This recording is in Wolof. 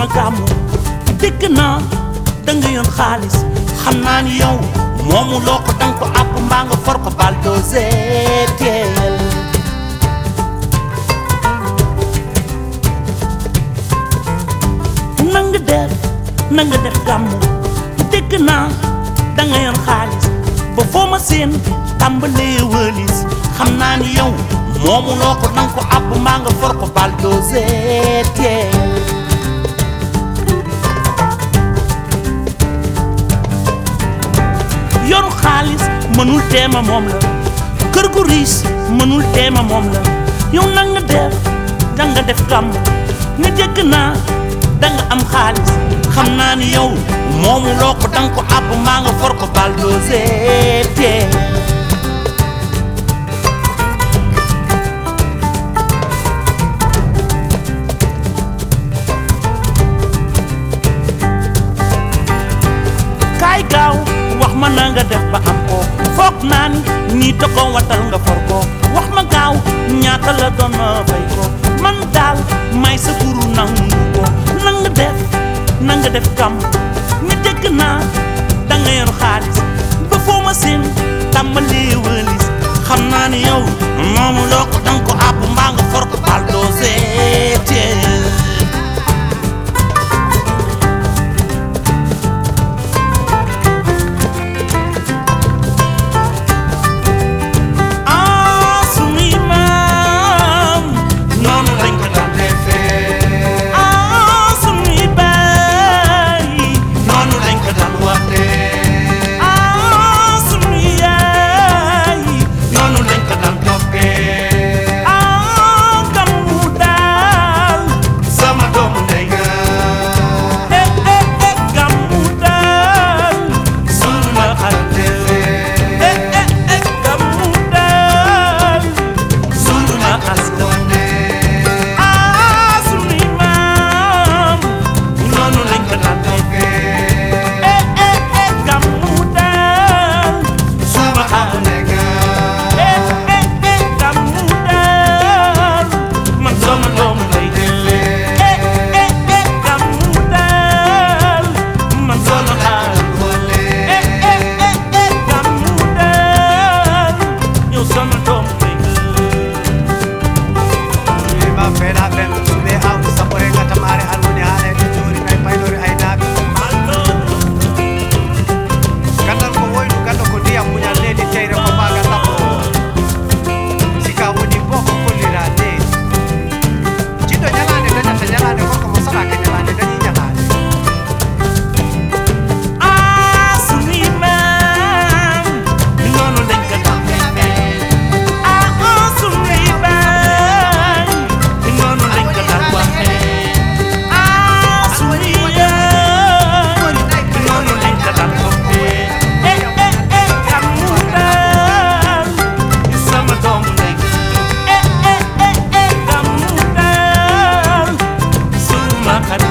ma gàmmu dégg naa da nga yoon xaalis xam naa ni yow moomu loo ko danga ko àpp mbaa nga for ko bal dosé teel nanga def nanga def gàmmu dégg naa da nga yoon xaalis ba foo ma seen tàmbalee wëlis xam naa ni yow moomu loo ko danga ko àpp mbaa nga for ko bal dosé teel yoru xaalis mënul teema moom la kër gu riis mënul teema moom la yow na nga def da nga def gàmm ni dégg naa da nga am xaalis xam naa ni yow moomu loo ko danga ko àbb maa nga for ko bal dosé tee kaay gaaw wax ma na nga def ba am ko foog naa ni nii te ko watal nga for ko wax ma gaaw ñaata la doon ma fay ko man daal may sa guru nangu ko na nga def na nga def gàmm ni dégg naa da nga yor xaalis ba foo ma seen tàmbalee wëlis xam naa ni yow moomu loo ko danga ko àpp mbaa nga for ko bal dosé teel ah sunuy maam noonu lañ ko daan defee ah sunuy baay noonu lañ ko daan waxee ah sunuy yaay noonu lañ ko daan toppee ah gàmmu daal sama doomu ndey nga eh eh eh gàmmu daal sunu la xarit defee eh eh eh gàmmu daal sunu la askan ah sunuy maam noonu lañ ko daan defee eh eh eh gàmmu daal suma xarit eh eh eh gàmmu daal man sama doomu lay defee eh eh eh gàmmu daal man sama xarit eh eh eh eh gàmmu daal yow sama doomu lay ma fena fen nde awdi sappo e gatam are alwoni haala e jori kay paynori aynaaɓe gandal ko woynu ganda ko ndiyam muñal leydi teyre ko magal lappo sika woni bo ko kollira leydi jiɗɗo ñalade dañata ñalade gorko mo saɗaka ñalade dañi ñalade ah sunuy maam noonu lañ ko daan defee ah ah sunuy baay noonu lañ ko daan waxee ah sunuy yaay noonu lañ ko daan toppee eh eh eh gàmmu daal sama doomu ndey eh eh eh eh gàmmu daal sunu ma xarit